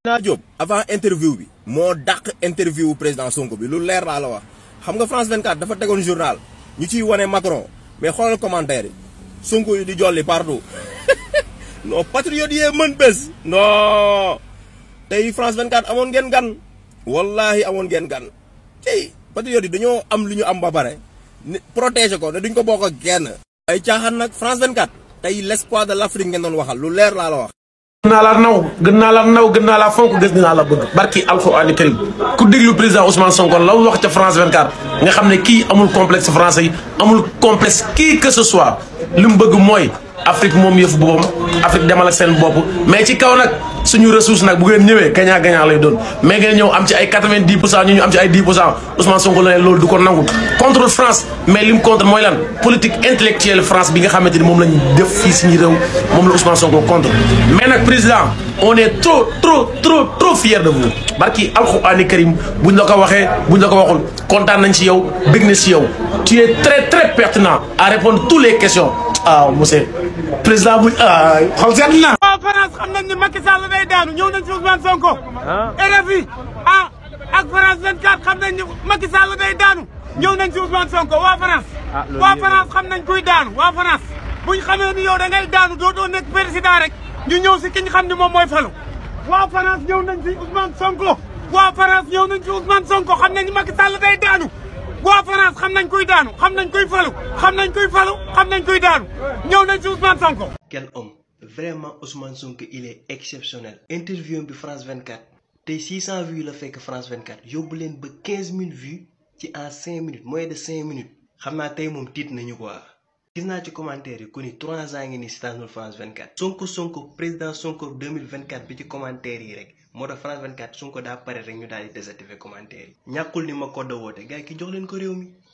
naa Diop avant interview bi moo dàq interview président Sonko bi lu leer laa la wax xam nga France 24 dafa tegoon journal ñu ciy wane Macron mais xoolal commentaire yi Sonko yi di jolli partout non patriote yee mën bés non tey France 24 amoon ngeen gan wallahi amoon ngeen gan tey patriote yi dañoo am lu ñu am ba pare protéger ko ne duñ ko bokk ak kenn ay caaxaan nag France 24 tey l'espoir de l'Afrique ngeen doon waxal lu leer laa la wax gën naa la naw gën naa la naw gën naa la fonk gës naa la bëgg barki alxuraani karim ku déglu président Ousmane Sonko la wax ca France 24 nga xam ne kii amul complexe français yi amul complexe qui que ce soit li mu bëgg mooy Afrique moom yëfu boppam Afrique demal ak seen bopp mais ci kaw nag suñu ressource nag bu ngeen ñëwee gagnant gagnant lay doon mais ngeen ñëw am ci ay 90 pour cent ñu ñu am ci ay 10 pour cent Ousmane Sonko la ne loolu du ko nangu contre France mais li mu contre mooy lan politique intellectuelle France bi nga xamante ni moom lañ def fii suñu réew moom la Ousmane Sonko contre mais nag président on est trop trop trop trop fier de vous barki alxuraani karim buñ la ko waxee buñ la ko waxul kontaan nañ ci yow bëgg na ci yow tu es très très pertinent à répondre toutes les questions ah monsieur président bu ah xaw seet na. waaw France xam nañ ne Macky Sall day daanu ñëw nañ ci Ousmane Sonko. RFI ah ak France 24 xam nañ ne Macky Sall day daanu ñëw nañ ci Ousmane Sonko waa France. waa France xam nañ kuy daanu waa France buñ xamee ni yow da ngay daanu doo doo nekk président rek ñu ñëw si ki ñu xam ne moom mooy falu. waa France ñëw nañ ci Ousmane Sonko waa France ñëw nañ ci Ousmane Sonko xam nañ ne Macky Sall day daanu. waa France xam nañ kuy daanu xam nañ kuy falu xam nañ kuy falu xam nañ kuy daanu ñëw nañ ci Ousmane Sonko. quel homme vraiment Ousmane Sonko il est exceptionnel. interview bi France 24 tey 600 vues la fekk France 24 yóbbu leen ba 15000 vues ci en 5 minutes moins de 5 minutes xam naa tey moom tiit nañu quoi. gis naa ci commentaire yi ku ni 3 ans ngi ni seetaanul France 24. Sonko Sonko président Sonko 2024 bi ci commentaire yi rek. moo tax France 24 Sonko daa pare rek ñu daal di désactiver commentaire yi ñàkkul ni ma ko da woote gars yi ki jox leen ko réew mi